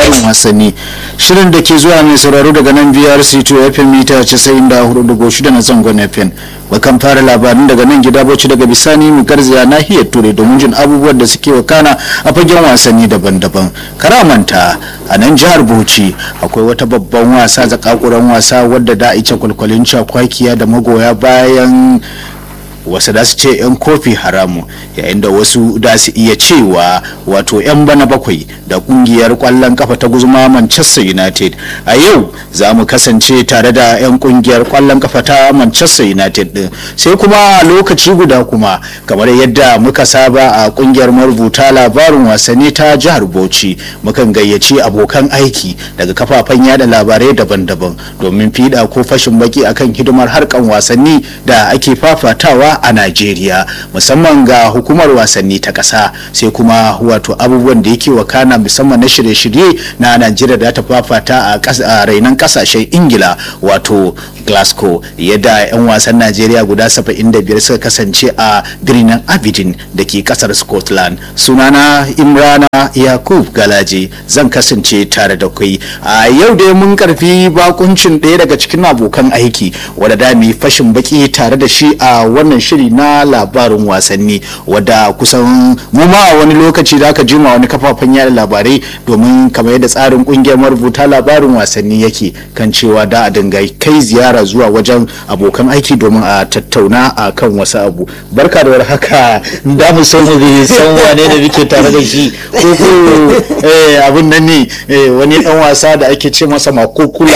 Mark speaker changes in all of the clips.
Speaker 1: labarin wasanni shirin da ke zuwa mai sauraro daga nan brc 2 fm mita 94.6 na zangon fm bakan fara labarin daga nan gida bauchi daga bisani mu garzaya nahiyar turai domin jin abubuwan da suke wakana a fagen wasanni daban-daban karamanta a nan jihar bauchi akwai wata babban wasa zakakuran wasa wadda da ice kwalkwalin cakwakiya da magoya bayan wasu da su ce 'yan kofi haramu yayin da wasu da su iya cewa wato 'yan bana bakwai da kungiyar kwallon kafa ta guzuma manchester united a yau za mu kasance tare da 'yan kungiyar kwallon kafa ta manchester united din sai kuma lokaci guda kuma kamar yadda muka saba a kungiyar marubuta labarin wasanni ta jihar bauchi mukan gayyaci abokan aiki daga kafafen yada labarai daban-daban domin fiɗa ko fashin baki akan hidimar harkan wasanni da ake fafatawa a Najeriya musamman ga hukumar wasanni ta ƙasa sai kuma wato abubuwan da yake wakana musamman na shirye-shirye na Najeriya da ta fafata a rainan ƙasashen Ingila wato Glasgow yadda 'yan wasan Najeriya guda 75 suka kasance a birnin Abidin da ke ƙasar Scotland sunana Imrana Yakub Galaje zan kasance tare da kai a yau dai mun karfi bakuncin ɗaya daga cikin abokan aiki wadda da mu fashin baki tare da shi a wannan shiri na labarin wasanni wadda kusan mu ma a wani lokaci da aka jima wani kafafen yada labarai domin kamar yadda tsarin kungiyar marubuta labarin wasanni yake kan cewa da a dinga kai ziyara zuwa wajen abokan aiki domin a tattauna a kan wasu abu barka da warhaka da mu san mu san wane ne muke tare da shi ko ko abun nan ne wani dan wasa da ake ce masa makokula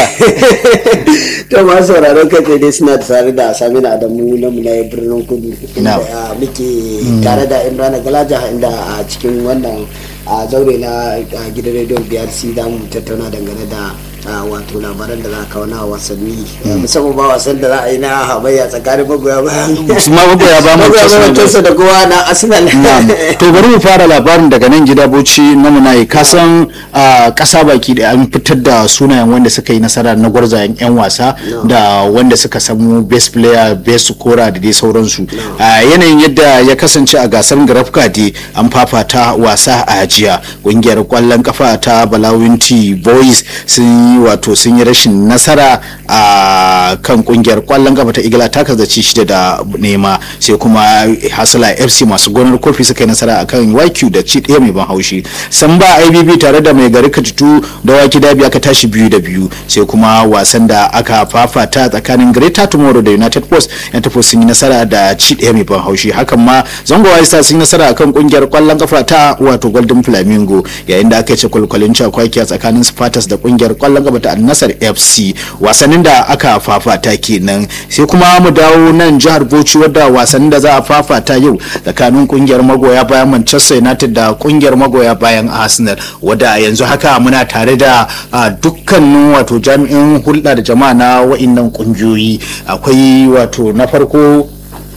Speaker 2: to ma sauraron kai dai suna tare da Samina Adamu na mu na birnin kudu inda muke tare da imrana galaja inda a cikin wannan zaure na gidan rediyon brc za mu tattauna dangane da wato labaran da za a kawo na wasanni musamman ba wasan da za a yi na hamayya tsakanin magoya bayan
Speaker 1: su ma magoya ba
Speaker 2: manchester da kowa na arsenal
Speaker 1: to bari mu fara labarin daga nan gida bauchi na munayi kasan kasa baki da an fitar da sunayen wanda suka yi nasara na gwarzayen yan wasa da wanda suka samu best player best scorer da dai sauransu yanayin yadda ya kasance a gasar grafka dai an fafata wasa a jiya kungiyar kwallon kafa ta balawinti boys sun yi wato sun yi rashin nasara a kan kungiyar kwallon kafa ta igila ta ci shida da nema sai kuma hasala fc masu gonar kofi suka yi nasara a kan yq da ci ɗaya mai ban haushi san ba ibb tare da mai gari katutu da waki dabi aka tashi biyu da biyu sai kuma wasan da aka fafata tsakanin greta tomorrow da united post yan tafi sun yi nasara da ci ɗaya mai ban haushi hakan ma zango stars sun yi nasara akan kungiyar kwallon kafa ta wato golden flamingo yayin da aka ce kwalkwalin cakwaki a tsakanin spartans da kungiyar kwallon gaba ta annasar fc wasannin da aka fafata kenan sai kuma mu dawo nan jihar bauchi wadda wasannin da za a fafata yau tsakanin kungiyar magoya bayan manchester united da kungiyar magoya bayan arsenal wadda yanzu haka muna tare da dukkanin wato jami'in hulɗa da jama'a na wa'innan kungiyoyi akwai wato na farko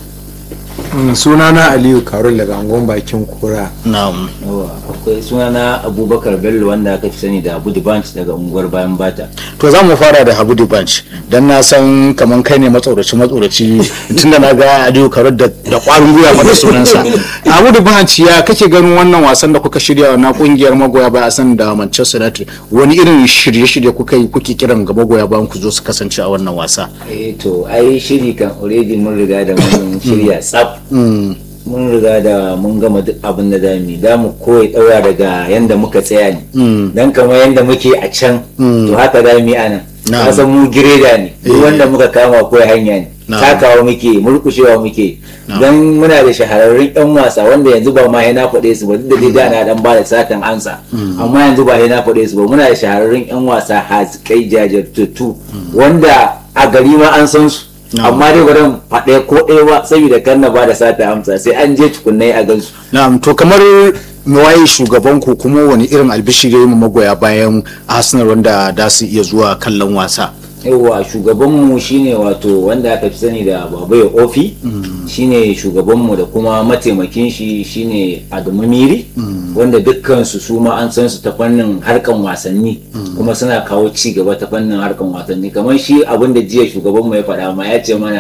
Speaker 3: sunana aliyu karol daga angon bakin kura
Speaker 1: na'am
Speaker 4: akwai sunana abubakar bello wanda aka fi sani da abu banch daga unguwar bayan bata
Speaker 1: to za mu fara da habu banch don na san kamar kai ne matsoraci matsoraci tunda na ga aliyu karol da kwarin gwiwa mata sunansa abu banch ya kake ganin wannan wasan da kuka shirya na kungiyar magoya baya san da manchester united wani irin shirye-shirye kuka yi kuke kiran ga magoya bayan ku zo su kasance a wannan wasa
Speaker 4: eh to ai shiri kan already mun riga da mun shirya tsaf mun riga da mun gama duk abin da za mu da mu koyi daura daga yanda muka tsaya ne dan kamar yanda muke a can to haka za mu yi anan kasan mu gireda ne duk wanda muka kama koyi hanya ne takawa muke murkushewa muke don muna da shahararrun yan wasa wanda yanzu ba ma yana faɗe su ba duk da dai da dan ba da satan ansa amma yanzu ba yana faɗe su ba muna da shahararrun yan wasa haskai jajirtattu wanda a gari ma an san su amma dai ba faɗe ko ɗaya ba saboda kan na ba da sata amsa sai an je tukunnai a gansu
Speaker 1: na'am to kamar waye shugaban ku kuma wani irin albishiri mu magoya bayan arsenal wanda da su iya zuwa kallon wasa
Speaker 4: yawa shugabanmu shine wato wanda aka fi sani da babaye ofi shine shugabanmu da kuma mataimakin shi shine adamu miri wanda dukkansu su ma an san su ta fannin harkan wasanni kuma suna kawo ci gaba ta fannin harkan wasanni kamar shi abin da jiya shugabanmu ya faɗa ma ya ce mana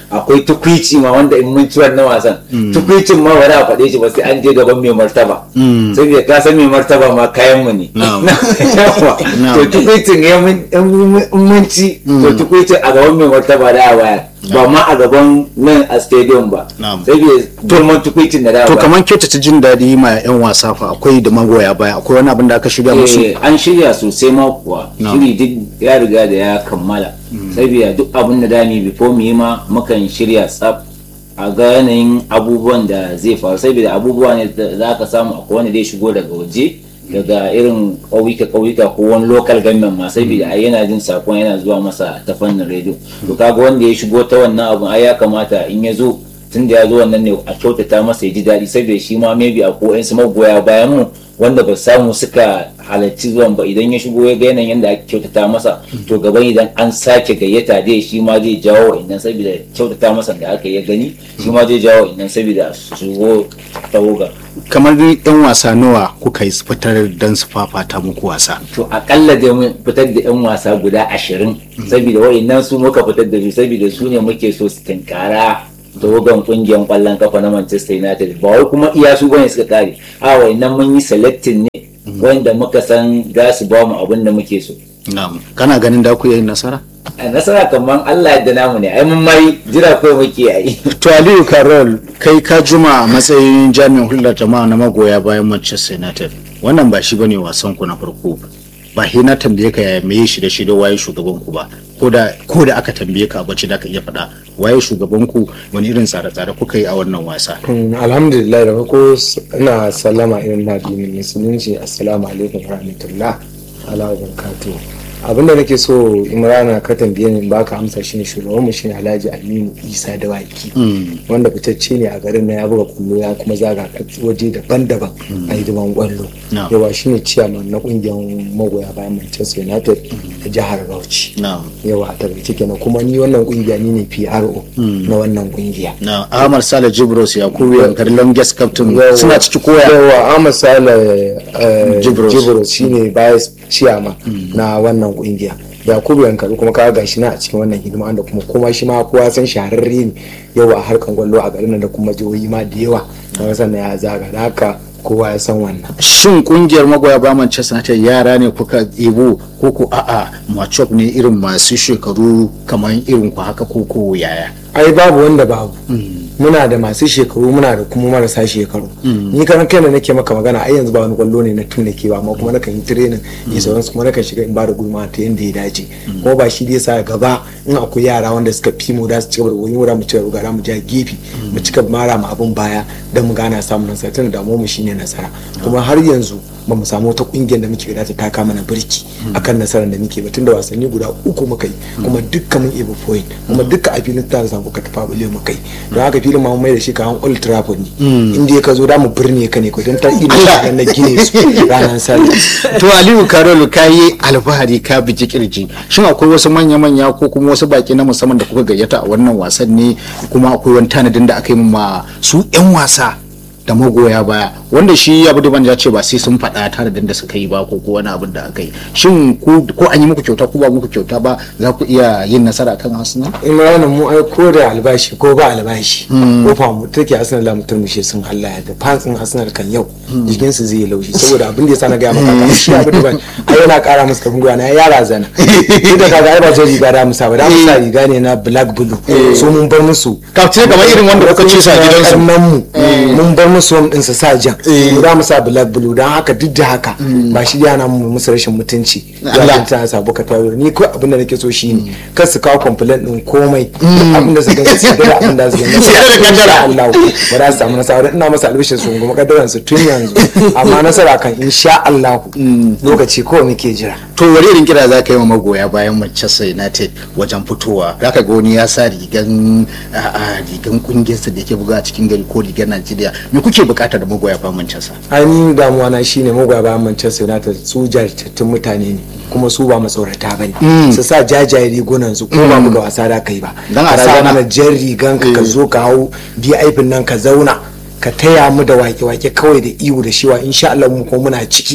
Speaker 4: akwai tukwici ma wanda in mun ci wannan wasan tukwicin ma ba za a faɗe shi ba sai an je gaban mai martaba saboda ka san mai martaba ma kayan mu ne
Speaker 1: Na'am.
Speaker 4: Yawa.
Speaker 1: Na'am.
Speaker 4: to tukwicin ya mun in mun ci to tukwicin a gaban mai martaba da a waya ba ma a gaban nan a stadium ba
Speaker 1: Na'am.
Speaker 4: saboda turman tukwicin da da a
Speaker 1: to
Speaker 4: bayar.
Speaker 1: kamar kyautata jin daɗi ma 'yan wasa fa akwai da magoya baya akwai wani abin da aka shirya musu
Speaker 4: Eh, an shirya sosai ma kuwa
Speaker 1: No.
Speaker 4: shiri duk ya riga da ya kammala saboda duk abin da dami before mu yi ma mukan shirya tsaf a ga yanayin abubuwan da zai faru saboda abubuwa ne da za ka samu akwai wanda zai shigo daga waje daga irin ƙauyuka ƙauyuka ko wani local government ma saboda ai yana jin sakon yana zuwa masa ta fannin rediyo to kaga wanda ya shigo ta wannan abun ai ya kamata in ya zo tun da ya zo wannan ne a kyautata masa ya ji daɗi saboda shi ma maybe a ko su magoya bayan mu wanda ba samu suka halarci zuwan ba idan ya shigo ya ga yanayin yadda ake kyautata masa to gaban idan an sake gayyata dai shi ma zai jawo idan saboda kyautata masa da aka yi gani shi ma zai jawo idan saboda su shigo tawoga
Speaker 1: kamar 'yan wasa nawa kuka yi fitar don su fafata muku wasa
Speaker 4: to akalla dai mun fitar da yan wasa guda ashirin saboda wa'annan su muka fitar da su saboda su ne muke so su tinkara tawagan kungiyar kwallon kafa na Manchester United ba wai kuma iya su bane suka kare a wa'annan mun yi selecting ne wanda muka san za su ba mu abin da muke so
Speaker 1: na'am kana ganin da ku yi nasara
Speaker 4: a nasara kamar Allah yadda namu ne ai mun mai jira ko muke yi
Speaker 1: to aliyu carol kai ka juma a matsayin jami'in hulɗar jama'a na magoya bayan manchester united wannan ba shi bane wasan ku na farko ba he na tambaye ka yaya meye shi da shi da waye shugaban ku ba ko da ko da aka tambaye ka bacci da ka iya faɗa waye shugaban ku wani irin tsare-tsare kuka yi a wannan wasa
Speaker 3: Mm, alhamdulillah da farko s- ina sallama irin na addinin musulunci assalamu alaikum wa rahmatullah ala wa barakatuh abinda nake so imrana ka tambaye ni in baka amsa shine shugaban mu shine alhaji aminu isa dawaki wanda fitacce ne a garin na ya buga kullo ya kuma zaga waje daban-daban a hidiman kwallo
Speaker 1: No.
Speaker 3: yawa shine ciyaman na kungiyar magoya bayan manchester united a jihar bauchi
Speaker 1: na'am
Speaker 3: yawa a takaice kenan kuma ni wannan kungiya ni ne pro na wannan kungiya
Speaker 1: na ahmad sale jibros yakubu yankari longest captain
Speaker 3: Yawa.
Speaker 1: suna ciki koya
Speaker 3: yawa Ahmad Sale eh,
Speaker 1: Jibros.
Speaker 3: Jibros shine vice chairman na wannan kungiya Yakubu Yankari kuma kaga gashi na a cikin wannan hidima da kuma kuma shi ma kowa san shahararre ne yawa a harkan gwallo a garin nan da kuma jihohi ma da yawa kaga sannan ya zaga da haka kowa ya san wannan
Speaker 1: shin kungiyar magoya ba Manchester United yara ne kuka ibo ko ko a'a machop ne irin masu shekaru kamar irin ku haka ko ko yaya
Speaker 3: ai babu wanda babu muna da masu shekaru muna da kuma marasa shekaru ni kan kai nake maka magana ai yanzu ba wani kwallo ne na tuna ke ba amma kuma nakan yi training yi sauransu kuma nakan shiga in ba da gudunmawa ta yanda ya dace kuma ba shi dai sa gaba in akwai yara wanda suka fi mu da su cigaba da goyi mu ci gaba mu ja gefe mu cika mara mu abun baya don mu gana samun nasara tun da mu shine nasara kuma har yanzu ba mu samu wata kungiyar da muke gada ta taka mana birki akan nasarar da muke ba tunda wasanni guda uku muka yi kuma dukkan mun ebo point kuma dukkan a filin tare samu ka tafa bule muka yi don haka filin ma mun mai da shi kaman old trafford ne inda ka zo da mu birne ka ne ko don ta ina na gine su ranar sallah
Speaker 1: to aliyu karolu ka yi alfahari ka biji kirji shin akwai wasu manya-manya ko kuma wasu baki na musamman da kuka gayyata a wannan wasan ne kuma akwai wani tanadin da aka yi ma su 'yan wasa da magoya baya wanda shi abu da ya ce ba sai sun faɗa tanadin da suka yi ba ko ko wani abin da aka yi shin ku ko an yi muku kyauta ko ba muku kyauta ba za ku iya yin nasara kan Arsenal
Speaker 3: imranin mu ai ko da albashi ko ba albashi ko fa mu take arsenal la mutum mushe sun Allah ya da fantsin arsenal kan yau jikin su zai yi laushi saboda abin da yasa na ga maka kan shi abin da ban ai yana kara musu kafin gwiwa na ya razana duk da kaga ai ba zai riga da musa ba da musa riga ne na black blue so mun bar musu
Speaker 1: kafin kamar irin wanda kuka ce sa gidansu
Speaker 3: nan mu mun bar musu wam din su sa jan mu da musa black blue dan haka duk da haka ba shi yana mu musu rashin mutunci ya ta sa buka tawo ni ko abin da nake so shine kar su kawo complaint din komai abin da su ga su da abin da su ga
Speaker 1: Sai da kaddara.
Speaker 3: Allah ba za su samu nasara ina masa albishin su kuma kaddaran su tun yanzu amma nasara kan insha Allah lokaci ko muke jira
Speaker 1: to wani irin kira za ka yi wa magoya bayan Manchester United wajen fitowa za ka ga wani ya sa rigan a a, rigan kungiyarsa da yake buga a cikin gari ko rigar Najeriya me kuke bukata da magoya bayan Manchester
Speaker 3: ainihin damuwa na shine magoya bayan Manchester United su jajirtattun mutane ne kuma su ba matsorata ba ne su sa jajaye rigunan su ko ba buga wasa da kai ba
Speaker 1: Dan a
Speaker 3: ka sa
Speaker 1: razana.
Speaker 3: mana jan rigan ka ka zo ka hau VIP nan ka zauna ka taya mu da wake-wake kawai da iwu da shiwa insha Allah mu kuma muna ciki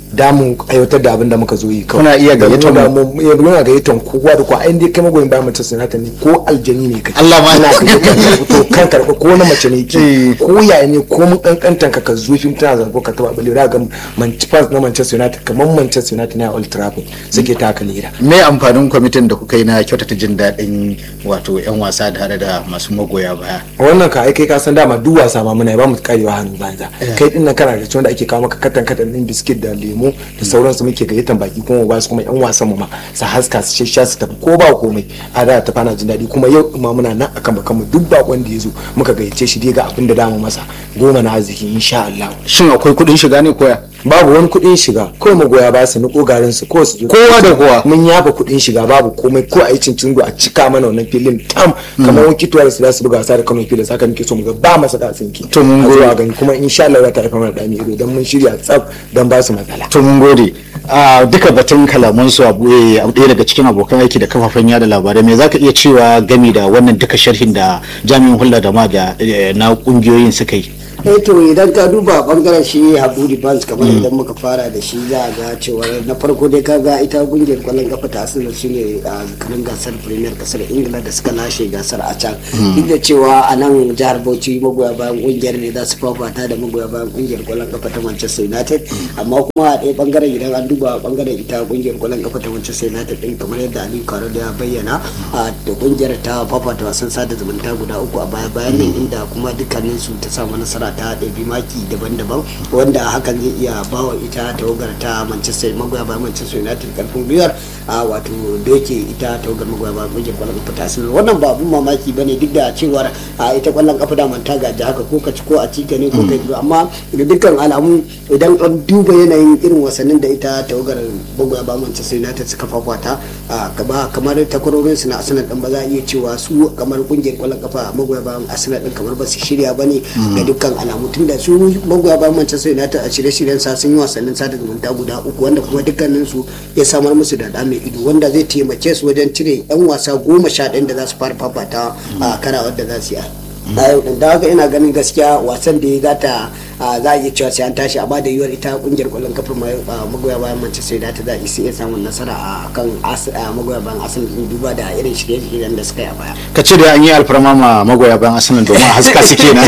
Speaker 3: da mu aiwatar da abin da muka zo yi kawai
Speaker 1: Kuna iya gayyatar
Speaker 3: Da
Speaker 1: mu.
Speaker 3: mu muna gayyatar kowa da kowa ai dai kai magoyin bayan Manchester United ne ko aljani ne kai
Speaker 1: Allah ma-
Speaker 3: Muna gayyatar to kan karɓa ko na mace ne
Speaker 1: Eh.
Speaker 3: ke ko yaya ne ko mun kankantan ka ka zo fim tana zango ka taba balewa ga fans na Manchester United kamar Manchester United ne a Old Trafford suke taka leda
Speaker 1: me amfanin kwamitin da kuka yi na kyautata jin daɗin wato 'yan wasa tare da masu magoya baya
Speaker 3: wannan ka ai kai ka san dama duk wasa ma muna yi, ba mu karewa hannu banza kai din nan kana da wanda ake kawo maka katan katan din biskit da lemo da sauransu muke gayyatan baki kuma ba su kuma yan wasan mu ma su haska su shasha su tafi ko ba komai a da ta fana jin daɗi kuma yau ma muna nan akan bakan mu duk bakon da ya zo muka gayyace shi dai ga abin da damu masa goma na arziki insha Allah
Speaker 1: shin akwai kuɗin shiga ne koya
Speaker 3: babu wani kuɗin shiga kawai magoya ba su niko garin su ko su zo
Speaker 1: Kowa da kowa.
Speaker 3: mun yafa kuɗin shiga babu komai ko a yi cincin a cika mana wannan filin tam kamar wakituwar su za su buga wasa da Kano filin saka muke so mu ga ba masa da tsinki
Speaker 1: To mun
Speaker 3: A zuwa
Speaker 1: gode.
Speaker 3: gani kuma insha Allah za ta haifa mana dami ido dan mun shirya tsaf dan ba su matsala
Speaker 1: to mun gode a duka batun kalaman su abu eh, abu ɗaya daga cikin abokan aiki da kafafen yada labarai me zaka iya cewa gami da wannan duka sharhin da jami'in hulɗa da ma da eh, na kungiyoyin suka yi
Speaker 2: eh to idan ka duba bangaren shi haburi banks kamar idan muka fara da shi za a ga cewa na farko dai ka ga ita kungiyar kwallon kafa ta arsenal su ne a kanin gasar premier kasar ingila da suka lashe gasar a can duk da cewa a nan jihar bauchi magoya bayan kungiyar ne za su fafata da magoya bayan kungiyar kwallon kafa ta manchester united amma kuma a ɗaya bangaren idan an duba bangaren ita kungiyar kwallon kafa ta manchester united din kamar yadda ali karo da ya bayyana a da kungiyar ta fafata wasan sada zumunta guda uku a baya bayan nan inda kuma dukkanin su ta samu nasara ta ɗabi maki daban-daban wanda hakan zai iya bawa ita tawagar ta manchester magoya bayan manchester united karfin gwiwar a wato doke ita tawagar magoya bayan kungiyar kwallon kafa ta arsenal wannan ba abun mamaki bane duk da cewar a ita kwallon kafa da manta gaji haka ko ka ci ko a ci ka ne ko kai amma da dukkan alamu idan an duba yanayin irin wasannin da ita tawagar magoya bayan manchester united suka fafata a gaba kamar takwarorin su na arsenal din ba za a iya cewa su kamar kungiyar kwallon kafa magoya bayan arsenal din kamar ba su shirya bane da dukkan alamu tun da su magoya bayan manchester united a shirye-shiryen sa sun yi wasannin sada zumunta guda uku wanda kuma dukkanin su ya samar musu da da mai ido wanda zai taimake su wajen cire yan wasa goma sha ɗaya da za su fara fafata a karawar da za su yi a yau din da haka ina ganin gaskiya wasan da ya gata za a iya cewa sai an tashi amma da yiwuwar ita kungiyar kwallon kafa magoya bayan manchester united za a iya samun nasara a kan magoya bayan arsenal din duba da irin shirye-shiryen da suka yi a baya
Speaker 1: ka ce da an yi alfarma ma magoya bayan arsenal domin a haska su kenan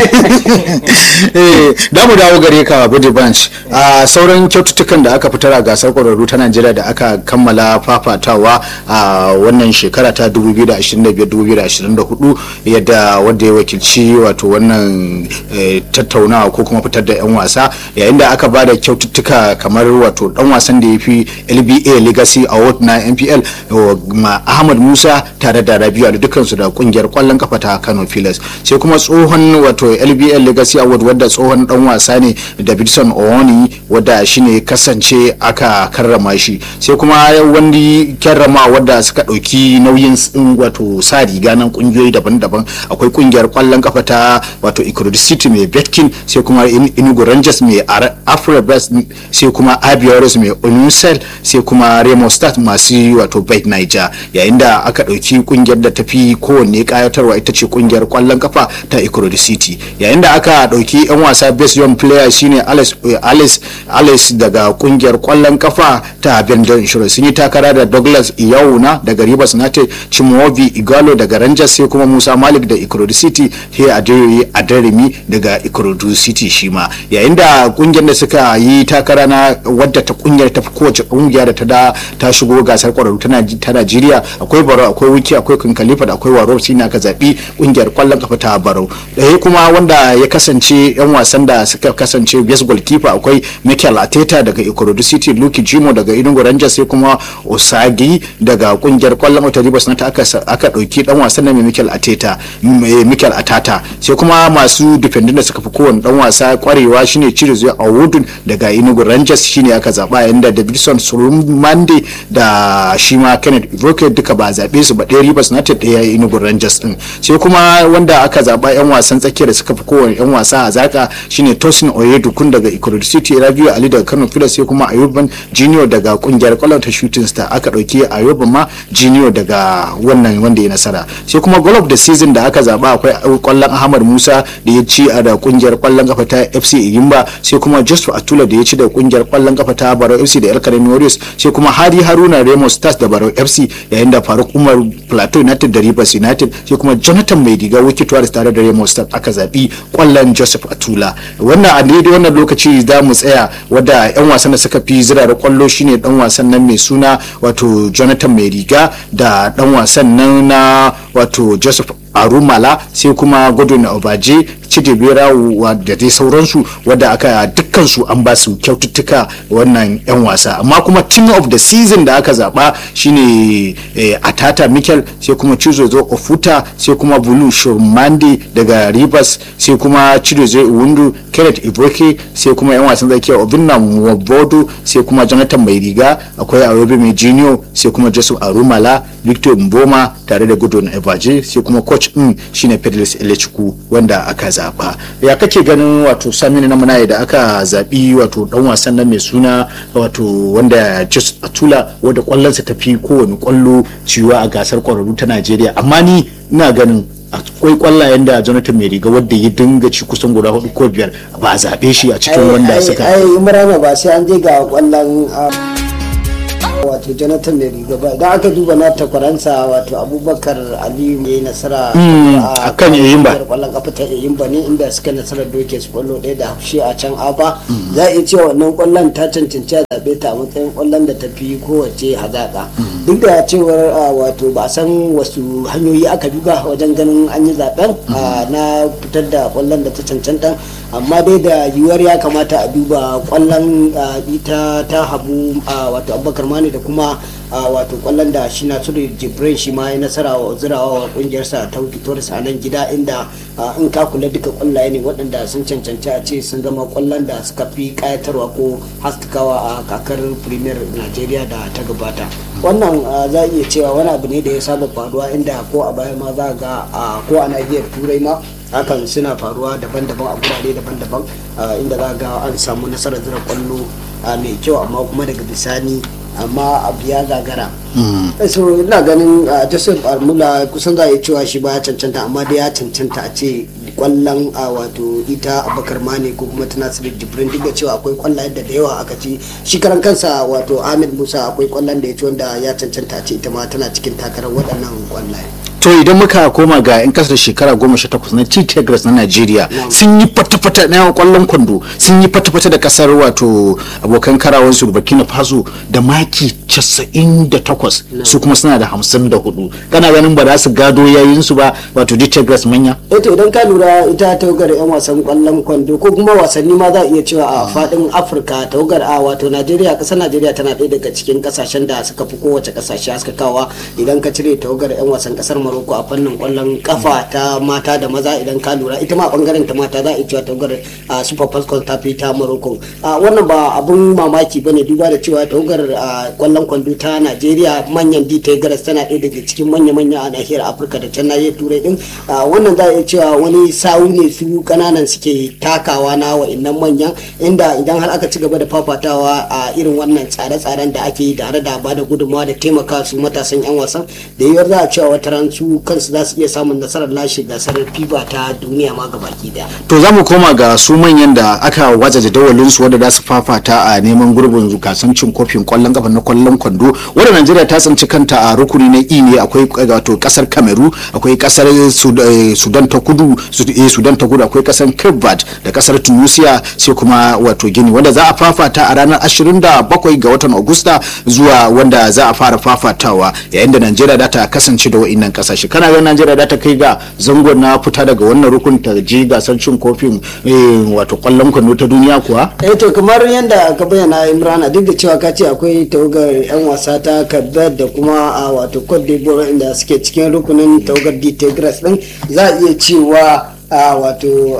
Speaker 1: eh da mu dawo gare ka budi bunch a sauran kyaututtukan da aka fitar a gasar kwararru ta najeriya da aka kammala fafatawa a wannan shekara ta 2025-2024 yadda wanda ya wakilci wato wannan eh, tattaunawa ko kuma fitar da 'yan wasa yayin da aka bada kyaututtuka kamar wato dan wasan da ya fi lba legacy award na npl ma ahmad musa tare da rabiu da dukansu da kungiyar kwallon kafa ta kano filas sai kuma tsohon wato lba legacy award wadda tsohon dan wasa ne davidson owoni wadda shine kasance aka karrama shi sai kuma wani karrama wadda suka dauki nauyin wato sa riga nan kungiyoyi daban-daban akwai kungiyar kwallon kafa ta wato ikurudi city mai betkin sai kuma inugu rangers mai afrobest sai kuma abiyaris mai onusel sai kuma remo stars masu wato bet niger yayin da aka dauki kungiyar da tafi kowanne kayatarwa ita ce kungiyar kwallon kafa ta ikurudi city yayin da aka dauki yan wasa best young player shine alice alice alice daga kungiyar kwallon kafa ta bendel insurance sun yi takara da douglas iyauna daga rivers united chimovi igalo daga rangers sai kuma musa malik da ikorodu city he adeyoyi adarimi daga ikorodu city shi ma yayin da kungiyar da suka yi takara na wadda ta kungiyar ta fi kowace kungiya da ta da ta shigo gasar kwararru ta najeriya akwai baro akwai wiki akwai kankalifa da akwai waro shi aka zaɓi kungiyar kwallon kafa ta baro ɗaya kuma wanda ya kasance yan wasan da suka kasance best goalkeeper akwai michael ateta daga ikorodu city luki jimo daga inugu rangers sai kuma osagi daga kungiyar kwallon wata ribas na ta aka ɗauki dan wasan na michael ateta michael atata sai kuma masu defending da suka fi kowane dan wasa kwarewa shine Chirezu Awudun daga Enugu Rangers shine aka zaba yayin da Davidson Surumande da shi ma Kenneth Rocket duka ba zabe su ba ɗaya Rivers United ɗaya Enugu Rangers din sai kuma wanda aka zaba yan wasan tsakiya da suka fi kowane yan wasa a zaka shine Tosin Oyedukun daga Ikorodu City Rabiu Ali daga Kano Pilas sai kuma Ayuban Junior daga kungiyar kwallon ta Shooting Star aka dauki Ayuban ma Junior daga wannan wanda ya nasara sai kuma goal of the season da aka zaba akwai kwallon Ahmad Musa da ya ci a da kungiyar kwallon kafa ta fc iyimba sai kuma joshua atula da ya ci da kungiyar kwallon kafa ta barau fc da elkarami warriors sai kuma hadi haruna remo stars da barau fc yayin da faruk umar plateau united da rivers united sai kuma jonathan mai diga wiki warriors tare da remo stars aka zaɓi kwallon joseph atula wannan a daidai wannan lokaci za mu tsaya wadda yan wasan da suka fi zirara kwallo shine dan wasan nan mai suna wato jonathan mai riga da dan wasan nan na wato joseph arumala sai kuma godwin obaje cidibera da dai sauransu wadda aka dukkan su an ba su kyaututtuka wannan yan wasa amma kuma team of the season da aka zaba shine eh, atata mikel sai kuma chizozo ofuta sai kuma bulu shomande daga rivers sai kuma chidozo iwundu kenneth iboke sai kuma yan wasan zakiya obinna wabodo sai kuma jonathan mai riga akwai arobe mai junior sai kuma joseph arumala victor mboma tare da gudun evaje sai kuma coach din shine pedros elechukwu wanda aka zaba ya kake ganin wato saminu na munaye da aka zabi wato dan wasan nan mai suna wato wanda just atula wanda kwallonsa tafi kowane kwallo ciwa a gasar kwararru ta najeriya amma ni ina ganin akwai kwallayen da jonathan mai riga wadda ya dinga ci kusan guda hudu ko biyar ba a zaɓe shi a cikin wanda suka
Speaker 2: ai imrana ba sai an je ga kwallon wato jonathan mai riga ba idan aka duba na takwaransa wato abubakar aliyu mai nasara
Speaker 1: a kan yayin ba
Speaker 2: kwallon kafa ta yayin ba ne inda suka nasarar doke su kwallo ɗaya da haushi a can aba za a iya cewa wannan kwallon ta cancanci a zaɓe ta a matsayin kwallon da ta fi kowace hazaƙa duk da cewar wato ba san wasu hanyoyi aka bi ba wajen ganin an yi zaɓen na fitar da kwallon da ta cancanta amma dai da yiwuwar ya kamata a duba kwallon ita ta habu wato abubakar mani da kuma wato kwallon da shi na turu jibrin shi ma ya nasara wa zirawa wa kungiyarsa ta victorious a nan gida inda in ka kula duka kwallaye ne waɗanda sun cancanci a ce sun zama kwallon da suka fi kayatarwa ko haskakawa a kakar premier nigeria da ta gabata wannan za iya cewa wani abu ne da ya saba faruwa inda ko a baya ma za ga ko a nahiyar turai ma hakan suna faruwa daban-daban a gurare daban-daban inda za ga an samu nasarar zira kwallo mai kyau amma kuma daga bisani amma abu ya gagara so ina ganin joseph armula kusan za a yi cewa shi ba ya cancanta amma dai ya cancanta a ce kwallon a wato ita abakar mane ko kuma tana sirri jibrin duk da cewa akwai kwallayen da da yawa aka ci shi karan kansa wato ahmed musa akwai kwallon da ya ci wanda ya cancanta a ce ita ma tana cikin takarar waɗannan kwallaye
Speaker 1: to idan muka koma ga 'yan kasar shekara goma sha takwas na tigres na nigeria sun yi fata-fata na yawan kwallon kwando sun yi fata-fata da kasar wato abokan karawansu burkina faso da maki casa'in da takwas su kuma suna da hamsin da hudu kana ganin ba za su gado yayin su ba wato tigres manya
Speaker 2: eto idan ka lura ita tawagar 'yan wasan kwallon kwando ko kuma wasanni ma za a iya cewa a fadin afirka tawagar a wato nigeria kasar nigeria tana ɗaya daga cikin kasashen da suka fi kowace kasashe haskakawa idan ka cire tawagar 'yan wasan kasar Morocco a fannin kwallon kafa ta mata da maza idan ka lura ita ma bangaren ta mata za a cewa tawagar Super Falcons ta fi ta Morocco wannan ba abun mamaki bane duba da cewa tawagar kwallon kwando ta Najeriya manyan D Tigers tana ɗaya daga cikin manya-manya a nahiyar Afirka da can nahiyar Turai din wannan za a iya cewa wani sawu ne su kananan suke takawa na wa'annan manyan inda idan har aka ci gaba da fafatawa a irin wannan tsare-tsaren da ake yi tare da bada gudunmawa da taimaka su matasan 'yan wasan da yiwuwar za a cewa wata ran su kansu za su iya samun nasarar lashe gasar fifa ta duniya ma gabaki daya
Speaker 1: to za mu koma ga su manyan da aka waza jadawalin su wanda za su fafata a neman gurbin gasan cin kofin kwallon kafa na kwallon kwando wanda najeriya ta tsinci kanta a rukuni na i ne akwai wato kasar kameru akwai kasar sudan ta kudu sudan ta kudu akwai kasar cape verde da kasar tunisia sai kuma wato gini wanda za a fafata a ranar 27 ga watan agusta zuwa wanda za a fara fafatawa yayin da najeriya za ta kasance da wa'innan kasashe kana ganin najeriya za ta kai ga zangon na fita daga wannan rukun ta je gasar cin kofin wato kwallon kwando ta duniya kuwa
Speaker 2: eh to kamar yadda ka bayyana imrana duk da cewa ka ce akwai tawagar yan wasa ta kabir da kuma a wato cote d'ivoire inda suke cikin rukunin tawagar d tigres din za a iya cewa wato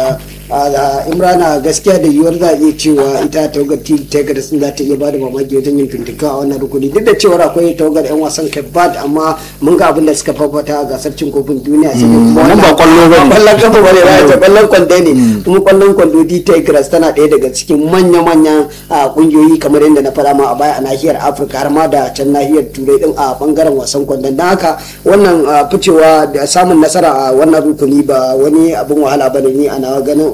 Speaker 2: imrana gaskiya da yiwuwar za a iya cewa ita tawagar tawagar sun za ta iya bada mamaki wajen yin fintika a wannan rukuni duk da cewar akwai tawagar yan wasan cape verde amma mun ga abin da suka fafata a gasar cin kofin duniya sai kuma
Speaker 1: wannan ba kwallo ba ne
Speaker 2: kwallon kafa bane ba ta kwallon kwando ne kuma kwallon kwando d tigers tana ɗaya daga cikin manya-manyan kungiyoyi kamar yadda na faɗa ma a baya a nahiyar afirka har ma da can nahiyar turai din a bangaren wasan kwandon don haka wannan ficewa da samun nasara a wannan rukuni ba wani abin wahala bane ni a nawa ganin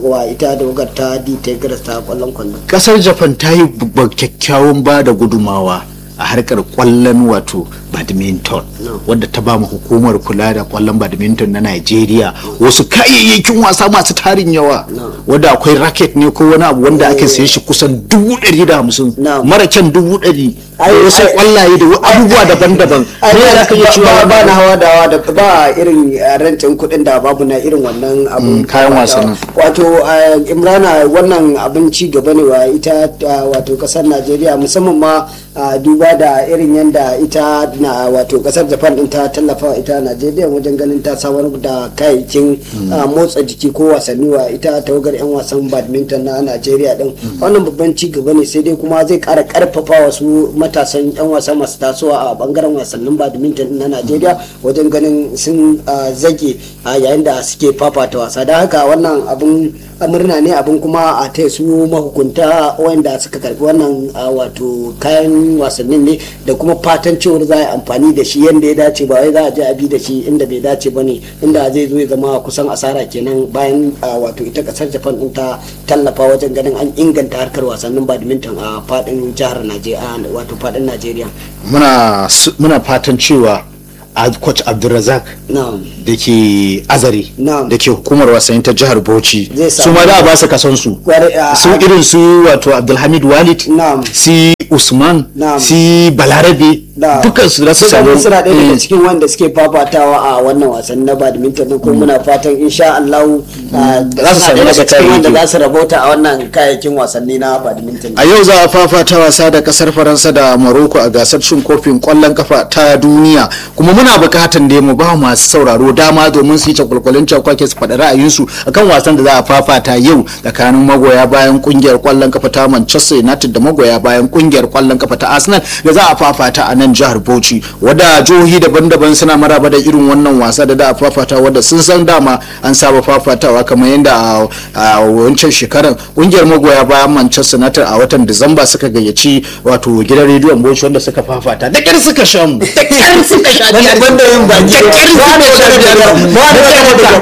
Speaker 2: wa ita da wakar ta di tigers ta kwallon kwallo
Speaker 1: kasar japan ta yi babban kyakkyawan ba da gudumawa a harkar kwallon wato badminton wadda ta ba mu hukumar kula da kwallon badminton na Najeriya wasu kayayyakin wasa masu tarin yawa wadda akwai racket ne ko wani abu wanda ake saye shi kusan dubu ɗari da hamsin
Speaker 2: No.
Speaker 1: mara kyan dubu ɗari
Speaker 2: Ai,
Speaker 1: da wasu
Speaker 2: ai-
Speaker 1: kwallaye da abubuwa daban-daban
Speaker 2: ai
Speaker 1: Me za ka iya cewa
Speaker 2: ba ba
Speaker 1: wannan-
Speaker 2: na hawa da hawa da ba irin eh, rentin kuɗin da babu na irin wannan abun
Speaker 1: Mm, kayan wasannin.
Speaker 2: wato eh, imrana wannan abin ci gaba ne wa ita eh, wato kasar najeriya musamman ma ah, duba da irin yadda ita na wato kasar japan din ta tallafa wa ita najeriya wajen ganin ta samar da kayayyakin ah, motsa jiki ko wasanni wa ita tawagar 'yan wasan badminton na najeriya din wannan babban ci gaba ne sai dai kuma zai kara karfafa wasu matasan 'yan wasa masu tasowa a bangaren wasannin badminton na najeriya wajen ganin sun ah, zage a yayin da suke fafata wasa da haka wannan abin murna ne abin kuma a taya su mahukunta wanda suka karbi wannan ah, wato kayan wasannin ne da kuma fatan cewar za a yi amfani da shi yadda ya dace ba wai za a je a bi da shi inda bai dace ba ne inda zai zo ya zama kusan asara kenan bayan ah, wato ita kasar japan din ta tallafa wajen ganin an inganta harkar wasannin badminton a fadin jihar najeriya wato fadin najeriya
Speaker 1: muna su- muna fatan cewa a coach abdulrazak
Speaker 2: na'am
Speaker 1: da ke azare
Speaker 2: Na'am.
Speaker 1: da ke hukumar wasanni ta jihar bauchi
Speaker 2: Zai
Speaker 1: su
Speaker 2: samu-
Speaker 1: ma za a ba su kason su
Speaker 2: Kwarai, a-
Speaker 1: su irin su wato abdulhamid walid
Speaker 2: Na'am.
Speaker 1: si usman
Speaker 2: Na'am.
Speaker 1: si balarabe
Speaker 2: da
Speaker 1: dukkan su za su
Speaker 2: Suka
Speaker 1: samu
Speaker 2: suna ɗaya daga
Speaker 1: eh,
Speaker 2: cikin wanda suke fafatawa a wannan wasan na badminton din kuma muna fatan insha Allah ah,
Speaker 1: Za su
Speaker 2: suna
Speaker 1: samu
Speaker 2: ɗaya
Speaker 1: nasa
Speaker 2: daga cikin wanda
Speaker 1: kayayyaki.
Speaker 2: za su rabauta a wannan kayayyakin wasanni na badminton
Speaker 1: a yau za a fafata wasa da kasar faransa da maroko a gasar cin kofin kwallon kafa ta duniya kuma muna bukatan da mu ba masu sauraro dama domin su yi cakwalkwalin cakwake su faɗi ra'ayinsu akan wasan da za a fafata yau tsakanin magoya bayan kungiyar kwallon kafa ta manchester united da magoya bayan kungiyar kwallon kafa ta arsenal da za a fafata a nan jihar bauchi wadda jihohi daban-daban suna maraba da irin wannan wasa da za a fafata wadda sun san dama an saba fafatawa kamar yadda a- a wancan shekarar kungiyar magoya bayan manchester united a watan disamba suka gayyaci wato gidan rediyon bauchi wanda suka fafata da kyar suka sha mu da kyar suka sha biyar
Speaker 2: banda yin baki
Speaker 1: da kyar suka sha biyar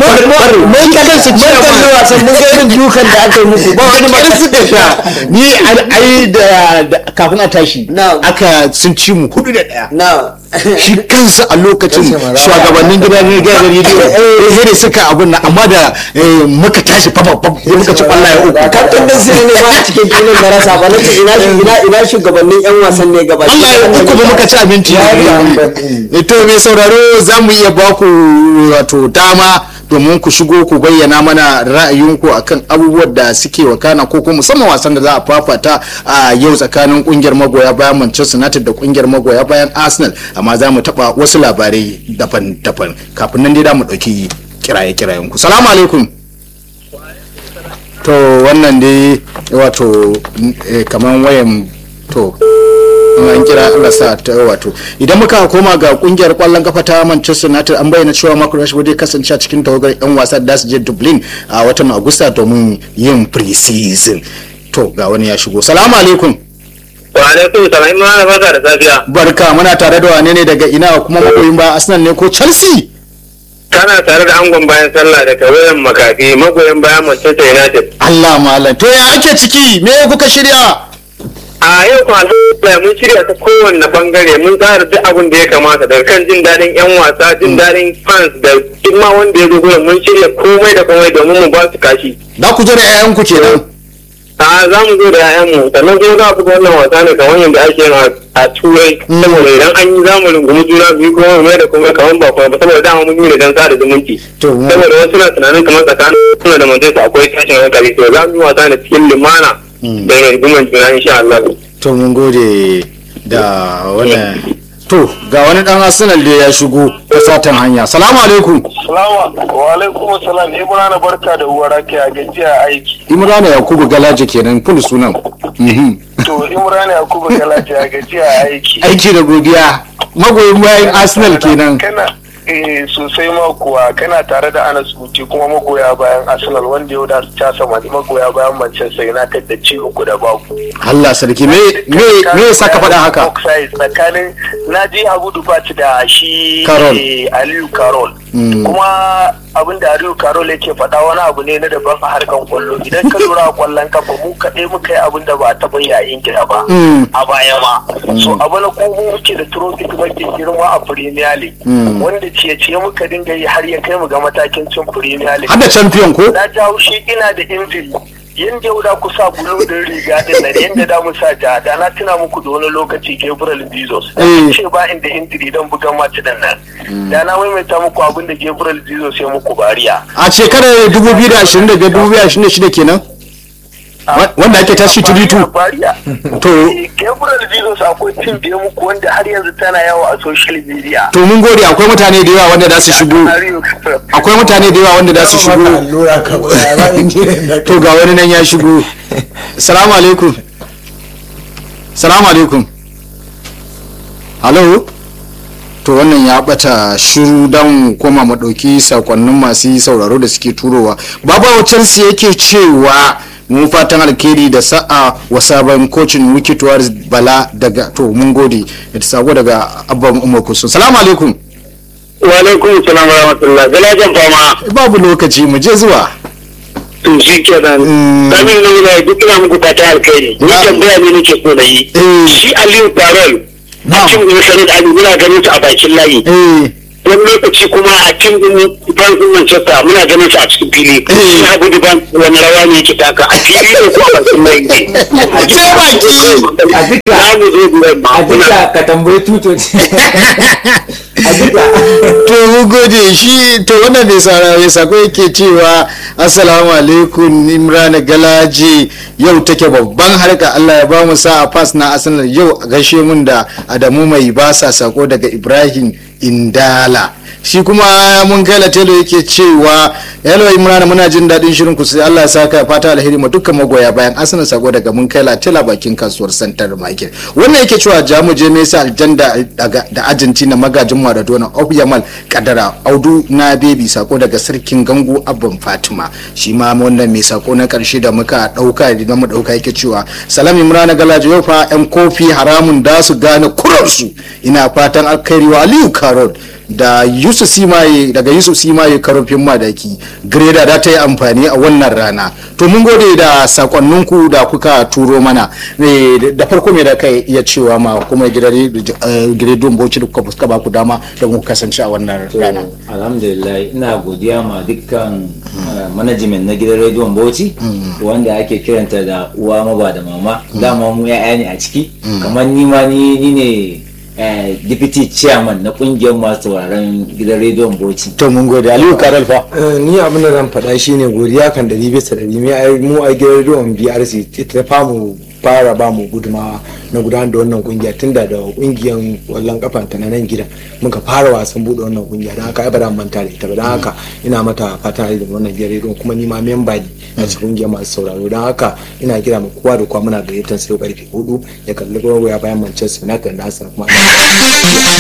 Speaker 1: mun kadan su ci
Speaker 2: kalli wasan mun ga irin dukan da aka yi muku ba wani
Speaker 1: kyar suka sha ni ai- ai da da- kafin a tashi
Speaker 2: Na'am.
Speaker 1: aka sun ci mu hudu da daya
Speaker 2: na
Speaker 1: shi kansa a lokacin
Speaker 3: Kace ma rawa.
Speaker 1: shugabannin gidan gidan rediyo eh ne suka abun nan amma da eh, muka tashi fa fa muka ci kwallaye uku
Speaker 2: kaftin din sai ne ma a cikin filin da rasa ba nace ina ina ina shugabannin yan wasan ne gaba
Speaker 1: Allah ya uku ba muka ci abinci Eh, to mai sauraro za mu iya ba ku wato dama domin ku shigo ku bayyana mana ra'ayinku akan abubuwan da suke wakana ko kuma musamman wasan da za a fafata a yau tsakanin kungiyar magoya bayan Manchester United da kungiyar magoya bayan Arsenal amma za mu taba wasu labarai daban-daban kafin nan dai da mu dauki kiraye-kirayen ku salamu alaikum to wannan dai wato eh, kaman wayan to in an kira Allah sa ta wato idan muka koma ga kungiyar kwallon kafa ta Manchester United an bayyana cewa Marco Rashford zai kasance a cikin tawagar yan wasa da su je Dublin a watan Agusta domin yin pre-season to ga wani ya shigo salamu alaikum
Speaker 5: Wa alaikum salam in ma barka da safiya.
Speaker 1: barka muna tare da wane ne daga ina kuma magoyin ba Arsenal ne ko Chelsea
Speaker 5: Kana tare da angon bayan sallah da kawayen makafi magoyan bayan Manchester United.
Speaker 1: Allah malam to ya ake ciki me kuka shirya
Speaker 5: A yau kuma alhamdulillah mun shirya ta kowanne bangare mun tsara duk abin da ya kamata daga kan jin daɗin 'yan wasa jin daɗin fans da duk ma wanda ya zo gurin mun shirya komai da komai domin mu ba su kashi.
Speaker 1: za ku je da 'ya'yanku kenan
Speaker 5: A za mu zo da 'ya'yanmu sannan kuma za a buga wannan wasa ne kamar yadda ake yin a- a turai saboda idan an yi za mu rungumi juna biyu kuma mu mai da komai kamar ba kuma ba saboda dama mun yi da dan sada zumunci.
Speaker 1: to mu-
Speaker 5: saboda wasu na tunanin kamar tsakanin suna da manchester akwai tashin hankali to za mu yi wasa da cikin limana da riguman juna insha Allah.
Speaker 1: to mun gode da wannan to ga wani dan arsenal da ya shigo ta satan hanya salamu alaikum
Speaker 6: Salamu wa alaikum salam Imran barka da uwar ake a gajiya aiki.
Speaker 1: imrana yakubu galaje kenan full sunan Mhm.
Speaker 6: To Imran Yakubu Galaji a gajiya aiki.
Speaker 1: aiki da godiya magoyin bayan arsenal kenan
Speaker 6: Kana eh sosai ma kuwa kana tare da Anas Uti kuma magoya bayan Arsenal wanda yau da ta sama magoya bayan Manchester United da ci uku da babu.
Speaker 1: allah sarki me me me ya saka faɗa haka
Speaker 6: Offside tsakanin na je Abu Dubat da shi
Speaker 1: Carol.
Speaker 6: eh, Aliyu Carol kuma abin da Aliyu Carol yake faɗa wani abu ne na daban a harkan kwallo idan ka lura a kwallon kafa mu kaɗai muka yi abin da ba a taɓa yi a Ingila ba a baya ma so abu na kuma muke da trophy mafi girma a Premier League wanda ciye-ciye muka dinga yi har ya kai mu ga matakin cin Premier League
Speaker 1: hada champion ko
Speaker 6: na ji haushi ina da injili yanda yau da ku sa bulu din riga din nan yanda da mu sa ja da na tuna muku da wani lokaci Gabriel Jesus
Speaker 1: Eh.
Speaker 6: ce ba inda injili dan bugan mace din nan da na maimaita muku abin da Gabriel Jesus ya muku bariya
Speaker 1: a shekarar 2025-2026 kenan Wa- wanda ake tashi tubitu
Speaker 6: bariya
Speaker 1: To-
Speaker 6: Eh, Gabriel Jesus akwai tim da ya muku wanda har yanzu tana yawo a social media
Speaker 1: to mun gode akwai mutane da yawa wanda za su shigo akwai mutane da yawa wanda za su
Speaker 3: Maka
Speaker 1: shigo
Speaker 3: allura ka ba ba injinan da
Speaker 1: to ga wani nan ya shigo salamu alaikum salamu alaikum halo to wannan ya bata shiru don koma mu ɗauki sakonnin masu sauraro da suke turowa baba wacansu yake cewa mu fatan alkhairi da sa'a wa sabon kocin wikituwar bala daga to mun gode da sako daga abban umar kusu salamu alaikum
Speaker 5: wa alaikum salam wa rahmatullah galajan fama
Speaker 1: babu lokaci mu je zuwa
Speaker 5: to shi kenan
Speaker 1: Mm.
Speaker 5: kamin nan da duk ina muku fata alkhairi ni
Speaker 1: Na.
Speaker 5: tambaya ne nake so na yi
Speaker 1: Eh.
Speaker 5: shi Aliyu Farol
Speaker 1: Na.
Speaker 5: a cikin Sanin Ali muna ganin su a bakin layi
Speaker 1: eh
Speaker 5: wani lokaci kuma a cikin bankin Manchester muna ganin su a cikin fili
Speaker 1: Eh.
Speaker 5: shi Abu Duban wani rawa ne yake taka a fili ne ko a bakin layi ne
Speaker 1: a ce baki
Speaker 4: a duka
Speaker 5: za mu zo duwan
Speaker 4: a
Speaker 5: ma
Speaker 4: duka ka tambayi tutoci a duka
Speaker 1: to mun gode shi to wannan mai sara mai sako yake cewa assalamu alaikum imran galaji yau take babban harka Allah ya ba mu sa'a pass na arsenal yau a gaishe mun da adamu mai basa sako daga ibrahim indala shi kuma mun kai telo yake cewa hello imran muna jin daɗin shirin ku sai Allah ya saka fata alheri ma dukkan magoya bayan arsenal sako daga mun kai tela bakin kasuwar santar market wannan yake cewa jamu je mesa aljanda daga da argentina magajin maradona of yamal kadara audu na bebi sako daga sarkin gangu abban fatima shi ma wannan mai sako na karshe da muka dauka da mu dauka yake cewa salam imran galaji yau fa yan kofi haramun da su gane kurarsu ina fatan alkhairi wa aliyu karol da yusuf simaye daga yusuf simaye karofin madaki greda da ta yi amfani a wannan rana to mun gode da sakonninku da kuka turo mana Eh, da farko me da kai iya cewa ma kuma gidan bauchi da kuka fuska ba ku dama da mu kasance a wannan
Speaker 4: To,
Speaker 1: rana
Speaker 4: alhamdulillah ina godiya ma dukkan uh, management na gidan rediyon bauchi wanda ake kiranta da uwa maba da mama dama mu ya'ya ne a ciki kamar ni ma ni ni ne eh, deputy chairman na kungiyar masu sauraron gidan rediyon bauchi
Speaker 1: to mun gode aliyu karol fa
Speaker 3: Eh, ni abin da zan faɗa shine godiya kan ɗari bisa ɗari mu ai- mu a gidan rediyon BRC ita ta famu fara ba mu gudumawa na gudanar da wannan kungiya tunda da kungiyar wallon kafa ta na nan gida muka fara wasan buɗe wannan kungiya don haka ai ba za mu manta da ita ba don haka ina mata fata da wannan gidan rediyon kuma ni ma memba ne a cikin kungiyar masu sauraro don haka ina kira ma kowa da kowa muna gayyatar sai karfe hudu ya kalli gogo ya bayan Manchester United da Arsenal kuma